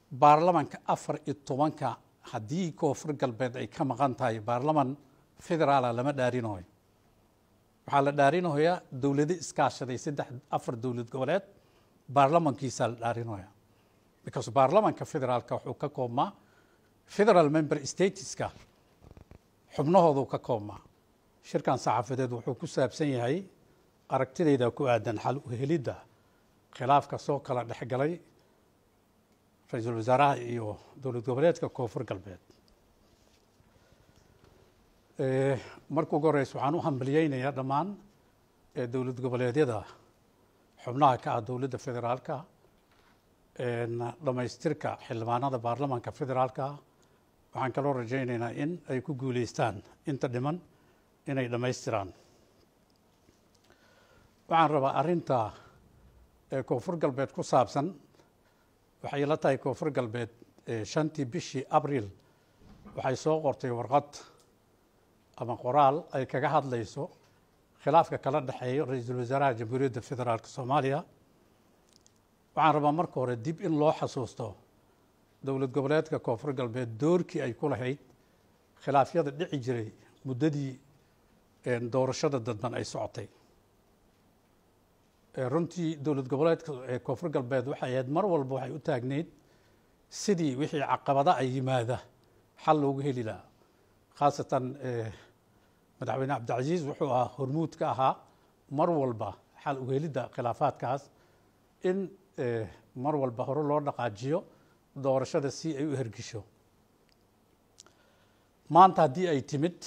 baarlamanka afar iyo tobanka haddii koonfur galbeed ay ka maqan tahay baarlaman federaala lama dhaarinayo waxaa la dhaarinayaa dowlado iskaashaday saddex afar dowlad goboleed baarlamankiisaa la dhaarinaya because baarlamanka federaalka wuxuu ka koobmaa federal member stateska xubnahoodu ka koobmaa shirkan saxaafadeed wuxuu ku saabsan yahay aragtidayda ku aadan xal u helidda khilaafka soo kala dhexgalay ra-iisul wasaaraha iyo dowlad goboleedka koonfur galbeed marka ugu horeysa waxaan u hambaliyeynayaa dhammaan dowlad goboleedyada xubnaha ka ah dowladda federaalka dhammaystirka xildhibaanada baarlamanka federaalka waxaan kaloo rajaynaynaa in ay ku guuleystaan inta dhiman inay dhammaystiraan waxaan rabaa arrinta koonfur galbeed ku saabsan waxay la tahay koonfur galbeed shantii bishii abril waxay soo qortay warqad ama qoraal ay kaga hadlayso khilaafka kala dhexeeyo ra-iisul wasaaraha jamhuuriyadda federaalk soomaaliya waxaan rabaa marka hore dib in loo xasuusto dowlad goboleedka koonfur galbeed doorkii ay ku lahayd khilaafyada dhici jiray muddadii doorashada dadban ay socotay runtii dowlad goboleedka koonfur galbeed waxay ahayd mar walba waxay u taagneyd sidii wixii caqabada ay yimaada xal loogu heli lahaa khaasatan madaxweyne cabdicasiis wuxuu ahaa hormuud ka ahaa mar walba xal uhelidda khilaafaadkaas in mar walba hore loo dhaqaajiyo doorashada si ay u hergisho maanta haddii ay timid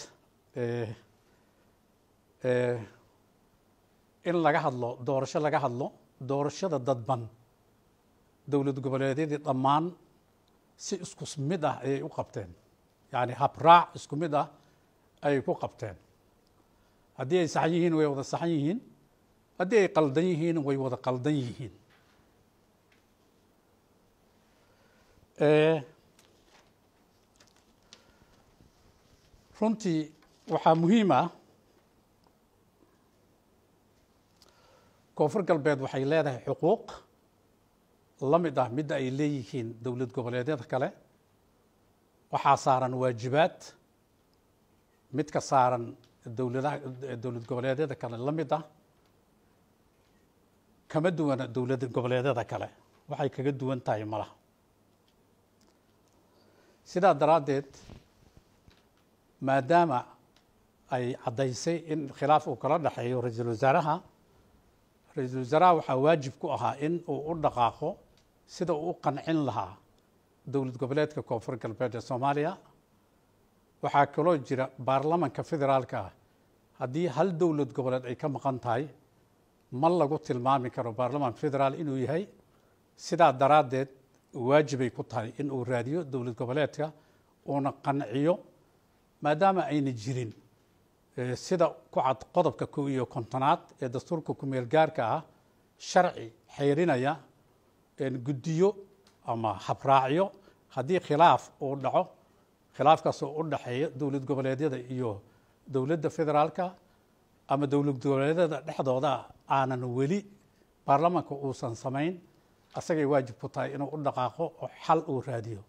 in laga hadlo doorasho laga hadlo doorashada dadban dowlad goboleedyadii dhammaan si isku mid ah ayay u qabteen yacni habraac isku mid ah ayay ku qabteen haddii ay saxan yihiin way wada saxan yihiin haddii ay qaldan yihiin way wada qaldan yihiin runtii waxaa muhiim ah koonfur galbeed waxay leedahay xuquuq la mid ah midda ay leeyihiin dowlad goboleedyada kale waxaa saaran waajibaad mid ka saaran dowladaha dowlad goboleedyada kale la mid ah kama duwana dowlad goboleedyada kale waxay kaga duwan tahay malaha sidaa daraaddeed maadaama ay caddaysay in khilaaf uu kala dhexeeyo ra-iisul wasaaraha ra-iisul wasaaraha waxaa waajib ku ahaa in uu u dhaqaaqo sida uu u qancin lahaa dowlad goboleedka koonfur galbeed ee soomaaliya waxaa kaloo jira baarlamanka federaalka ah haddii hal dowlad goboleed ay ka maqan tahay ma lagu tilmaami karo baarlaman federaal inuu yahay sidaa daraaddeed waajibay ku tahay in uu raadiyo dowlad goboleedka uuna qanciyo maadaama ayna jirin sida ku cad qodobka kow iyo kontonaad ee dastuurka kumeel gaarka ah sharci xayrinaya guddiyo ama habraacyo haddii khilaaf uu dhaco khilaafkaasoo u dhaxeeya dowlad goboleedyada iyo dowladda federaalka ama dowlad goboleedyada dhexdooda aanan weli baarlamanka uusan samayn asagay waajib ku tahay inuu u dhaqaaqo oo xal uu raadiyo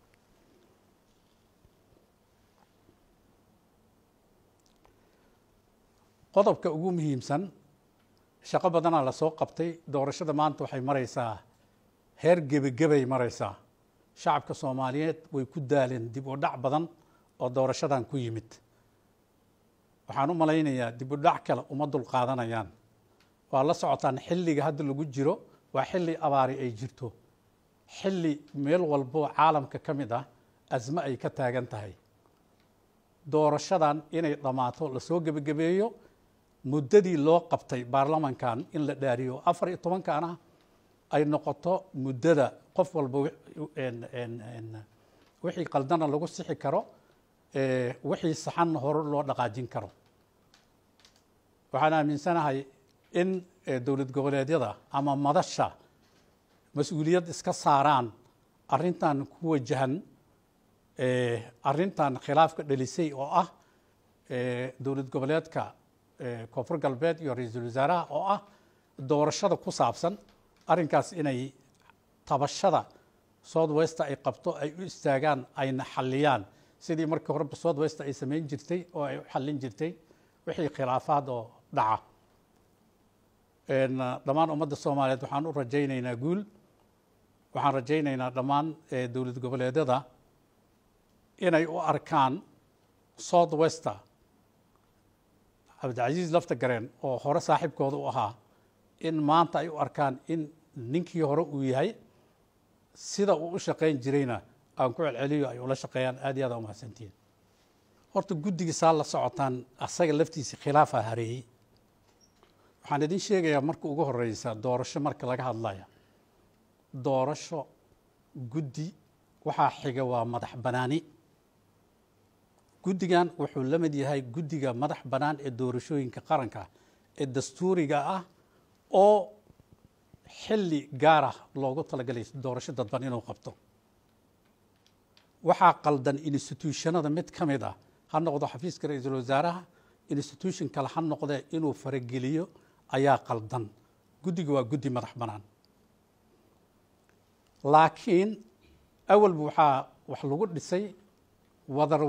qodobka ugu muhiimsan shaqo badanaa lasoo qabtay doorashada maanta waxay maraysaa heer gebagebay maraysaa shacabka soomaaliyeed way ku daaleen dib u dhac badan oo doorashadan ku yimid waxaan u malaynayaa dib u dhac kale uma dulqaadanayaan waa la socotaan xilliga hadda lagu jiro waa xilli abaari ay jirto xilli meel walboo caalamka ka mid ah asme ay ka taagan tahay doorashadan inay dhammaato lasoo gebagabeeyo muddadii loo qabtay baarlamankan in la dhaariyo afar iyo tobankana ay noqoto muddada qof walba wixii qaldana lagu sixi karo wixii saxanna hore loo dhaqaajin karo waxaan aaminsanahay in dowlad goboleedyada ama madasha mas-uuliyad iska saaraan arrintan ku wajahan arrintan khilaafka dhalisay oo ah dowlad goboleedka koonfur galbeed iyo ra-iisul wasaaraha oo ah doorashada ku saabsan arrinkaas inay tabashada south west ay qabto ay u istaagaan ayna xalliyaan sidii markii horeba south west ay samayn jirtay oo ay u xallin jirtay wixii khilaafaad oo dhaca dhammaan ummadda soomaaliyeed waxaan u rajaynaynaa guul waxaan rajaynaynaa dhammaan dowlad goboleedyada inay u arkaan south wester cabdicasiis lafta gareen oo hore saaxiibkooda u ahaa in maanta ay u arkaan in ninkii hore uu yahay sida uu u shaqayn jirayna aan ku celceliyo ay ula shaqeeyaan aad iyo aad umahadsantihiin horta guddigiisaa la socotaan asaga laftiisa khilaafaa hareeyey waxaan idin sheegayaa marka ugu horeysa doorasho marka laga hadlaya doorasho guddi waxaa xiga waa madax banaani guddigan wuxuu la mid yahay guddiga madax bannaan ee doorashooyinka qaranka ee dastuuriga ah oo xilli gaarah loogu talagalay doorasho dadban inuu qabto waxaa qaldan institutionada mid ka mid ah ha noqdo xafiiska ra-iisul wasaaraha institution kale ha noqdee inuu farageliyo ayaa qaldan guddiga waa guddi madax bannaan laakiin awalba waxaa wax lagu dhisay wadar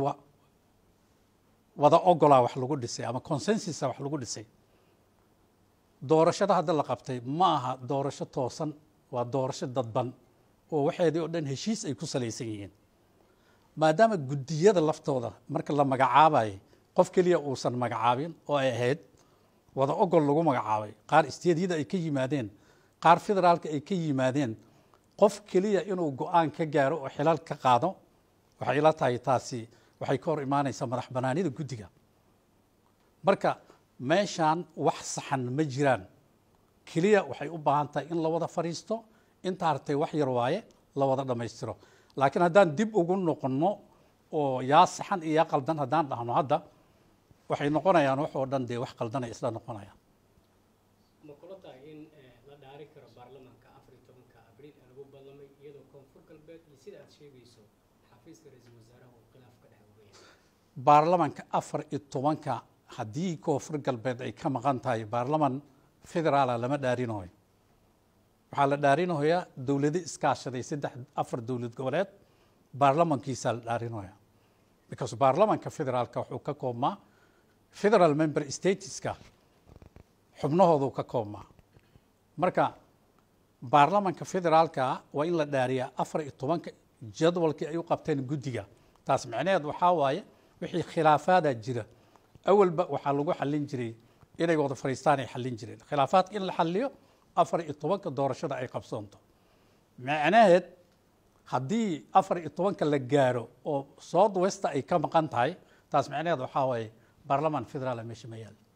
wada ogolaa wax lagu dhisay ama consensusa wax lagu dhisay doorashada hadda la qabtay ma aha doorasho toosan waa doorasho dadban oo waxeedii oo dhan heshiis ay ku salaysan yihiin maadaama guddiyada laftooda marka la magacaabayay qof keliya uusan magacaabin oo ay ahayd wada ogol lagu magacaabay qaar isteedyada ay ka yimaadeen qaar federaalka ay ka yimaadeen qof keliya inuu go-aan ka gaaro oo xilal ka qaado waxay ila tahay taasi waxay ka hor imaanaysaa madax banaanida guddiga marka meeshaan wax saxan ma jiraan keliya waxay u baahan tahay in la wada fadhiisto inta hartay wax yar waaye la wada dhammaystiro laakiin haddaan dib ugu noqonno oo yaa saxan iyo yaa qaldan haddaan dhahno hadda waxay noqonayaan wax oo dhan dee wax qaldanay isla noqonayaan ma kula tahay in la dhaari karo baarlamaanka afar iyo tobanka abriil ee lagu ballamay iyadoo koonfur galbeed iyo sida aad sheegayso xafiiska ra-iisul wasaaraha uu khilaaf ka dhex oga yahay baarlamanka afar iyo tobanka haddii koonfur galbeed ay ka maqan tahay baarlaman federaala lama dhaarinayo waxaa la dhaarinayaa dowlado iskaashaday saddex afar dowlad goboleed baarlamankiisaa la dhaarinaya because baarlamanka federaalka wuxuu ka koobmaa federal member stateska xubnahooduu ka koobmaa marka baarlamanka federaalka waa in la dhaariyaa afar iyo tobanka jadwalkii ay u qabteen guddiga taas micnaheed waxaa waaye wixii khilaafaada jira awalba waxaa lagu xallin jiray inay wada fadhiistaan ay xallin jireen khilaafaadka in la xalliyo afar iyo tobanka doorashada ay qabsoonto macnaheed haddii afar iyo tobanka la gaaro oo south westa ay ka maqan tahay taas macnaheed waxaa waaye baarlamaan federaala meesha ma yaal